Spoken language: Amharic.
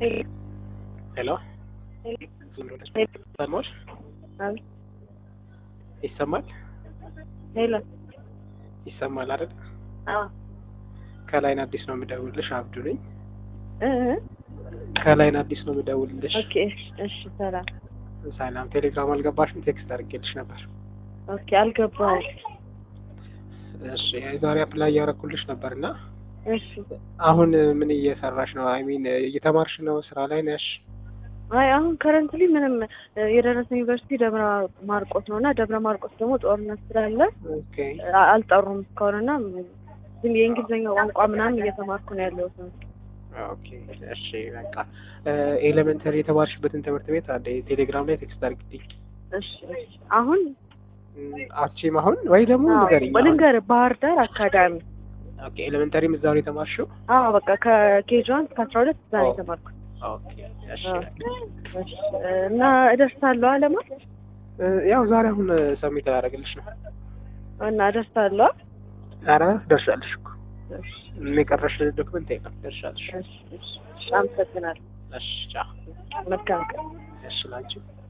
ሄሎ ሰሞች ይሰማል ሄሎ ይሰማል አይደል? አዎ ከላይን አዲስ ነው የምደውልልሽ። አብዱ ነኝ። እ ከላይን አዲስ ነው የምደውልልሽ። ኦኬ እሺ ሰላም ሰላም። ቴሌግራም አልገባሽም? ቴክስት አድርጌልሽ ነበር። ኦኬ አልገባሁም እሺ የዛሬ አፕላይ እያደረኩልሽ ነበር እና እሺ አሁን ምን እየሰራሽ ነው? አይ ሚን እየተማርሽ ነው? ስራ ላይ ነሽ? አይ አሁን ከረንትሊ ምንም የደረሰ ዩኒቨርሲቲ ደብረ ማርቆስ ነው እና ደብረ ማርቆስ ደግሞ ጦርነት ስላለ ኦኬ አ- አልጠሩም እስካሁን እና ግን የእንግሊዝኛ ቋንቋ ምናምን እየተማርኩ ነው ያለሁት ኦኬ እሺ በቃ ኤሌመንተሪ የተማርሽበትን ትምህርት ቤት አለ ቴሌግራም ላይ ቴክስት አድርግልኝ። እሺ እሺ አሁን አቺም አሁን ወይ ደግሞ ንገሪኝ። አሁን። ልንገርህ ባህር ዳር አካዳሚ ኦኬ ኤሌመንተሪም እዛው ነው የተማርሽው? አዎ በቃ ከኬጅ ዋን እስከ አስራ ሁለት እዛ ነው ኦ። የተማርኩት ኦኬ እሺ አዎ። እሺ እና እደርሳለሁ አለማ እ፣ ያው ዛሬ አሁን ሰሚት ላደርግልሽ ነው። እና እደርሳለሁ ኧረ ደርሻለሽ እኮ እሺ የቀረሽ ዶክመንት የለም። ደርሻለሽ። እሺ እሺ እሺ አመሰግናለሁ እሺ ቻው። መልካም ቀን እሺ ላንቺ